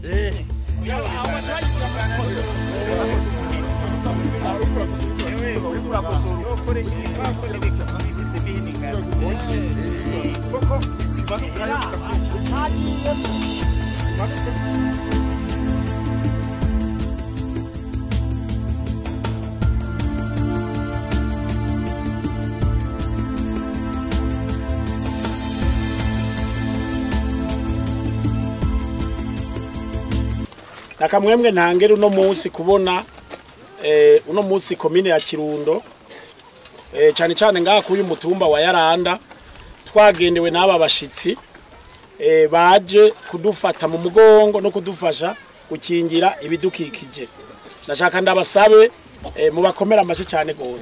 nakamwemwe ntangere uno munsi kubona eh, uno munsi komine ya kirundo eh, cyane cyane ngaha kuri uyu mutumba wa yaranda twagendewe n'aba bashitsi eh, baje kudufata mu mugongo no kudufasha gukingira ibidukikije ndashaka ndabasabe eh, mubakomera amashyi cyane gose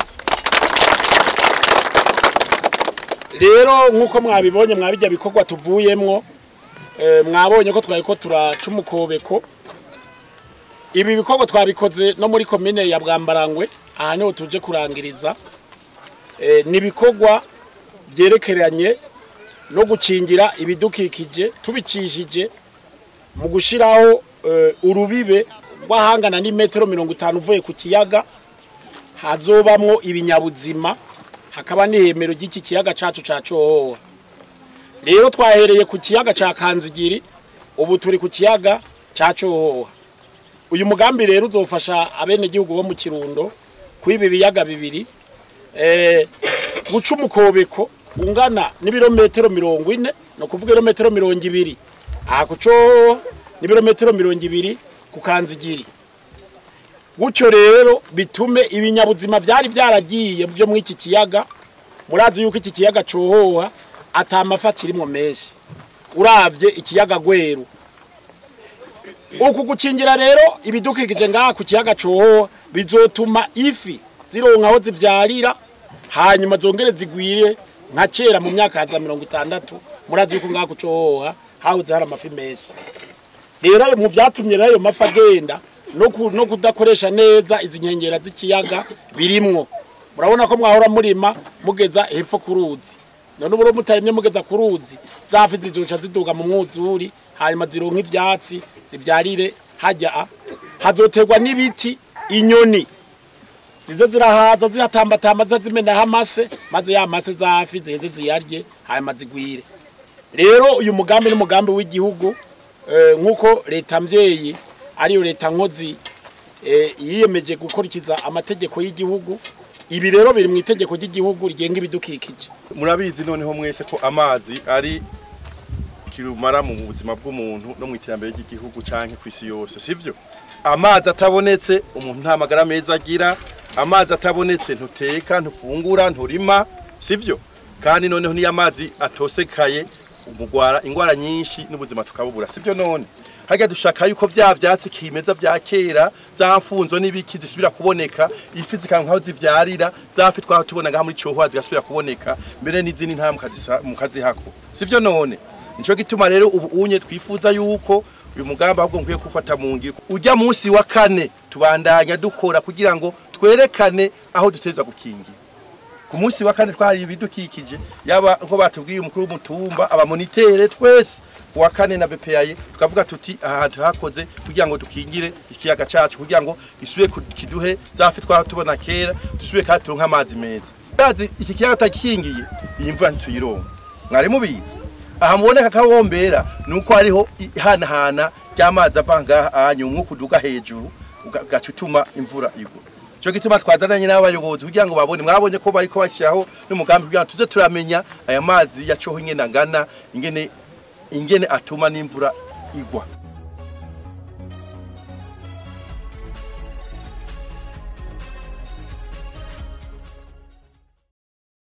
rero nk'uko mwabibonye mwabijya bikorwa tuvuyemwo eh, mwabonye ko twari ko turaca umukobeko ibi bikorwa twabikoze no muri komine ya bwambarangwe aha niho tuje kurangiriza Eh, ni ibikorwa byerekeranye no gukingira ibidukikije tubicishije mu gushyiraho eh, urubibe rw'ahangana n'imetero mirongo itanu uvuye ku kiyaga hazobamwo ibinyabuzima hakaba n'ihemero ry'iki kiyaga cacu ca cohoha rero twahereye ku kiyaga ca kanzigiri ubu turi ku kiyaga ca cohoha uyu mugambi rero uzofasha abenegihugu bo mu kirundo kwiba ibiyaga bibiri eh, guca umukobeko ungana n'ibirometero mirongo ine ni ukuvuga ibirometero mirongo ibiri aha ku cohoha n'ibirometero mirongo ibiri ku kanzigiri gutyo rero bitume ibinyabuzima byari byaragiye byo muri iki kiyaga murazi yuko iki kiyaga cohoha atamafi akirimwo menshi uravye ikiyaga gweru uku gukingira rero ibidukikije ngaha ku kiyaga cohoha bizotuma ifi zironka aho zivyarira hanyuma zongere zigwire nka kera mu myaka haza mirongo itandatu murazi yuko ngaha ku cohoha hahoze hari amafi menshi rero ayo mu vyatumye rero ayo mafi agenda no ku- no kudakoresha neza izi nkengera z'ikiyaga birimwo murabona ko mwahora murima mugeza hepfo ku ruzi none ubu rero mutarimye mugeza ku ruzi za fi zizoca ziduga mu mwuzuri hanyuma zironka ivyatsi zivyarire hajya a- hazoterwa n'ibiti inyoni zize zirahaza ziratambatamba ziza zimenaho amase maze ya mase za fi ziheze ziyarye hanyuma zigwire rero uyu mugambi n'umugambi w'igihugu eh, nk'uko leta mvyeyi ariyo leta nkozi eh, yiyemeje gukurikiza amategeko y'igihugu ibi rero biri mu itegeko ry'igihugu rigenga ibidukikije murabizi noneho mwese ko amazi ari kirumara mu buzima bw'umuntu no mu iterambere ry'igihugu canke ku isi yose sivyo amazi atabonetse umuntu nta magara meza agira amazi atabonetse ntuteka ntufungura nturima sivyo kandi noneho niyo amazi atosekaye umugwara ingwara nyinshi n'ubuzima tukabubura sivyo none harya dushaka yuko vya vyatsi kimeza vya kera za mfunzo n'ibiki zisubira kuboneka ifi zikanka aho zivyarira za fi twaho tubona ngaha muri cohoha zigasubira kuboneka mbere n'izindi ntara mukazisa- mukazihako sivyo none nico gituma rero ubu unye twifuza yuko uyu mugambi ahubwo nkwiye kufata mu ngiro ujya munsi wa kane tubandanya dukora kugira ngo twerekane aho duteza gukingira ku munsi wa kane twari ibidukikije yaba nko batubwiye umukuru w'umutumba abamonitere twese uwa kane na BPI tukavuga tuti aha hantu hakoze kugira ngo dukingire ikiyaga cacu kugira ngo gisubire ku- kiduhe zafi twaho tubona kera dusubire kandi turonke amazi meza yazi iki kiyaga tagikingiye iyi mvura ntituyironka mwari mubizi aha muboneka kawombera nuko hariho ihanahana ry'amazi ava ngaha anyu umwuka uduga hejuru uga- ugaca utuma imvura igwa cyo gituma twadananye n'abayobozi kugira ngo babone mwabonye ko bariko bashyiraho n'umugambi kugira ngo tuze turamenya aya mazi yacoho ingene angana ingene ingene atuma n'imvura igwa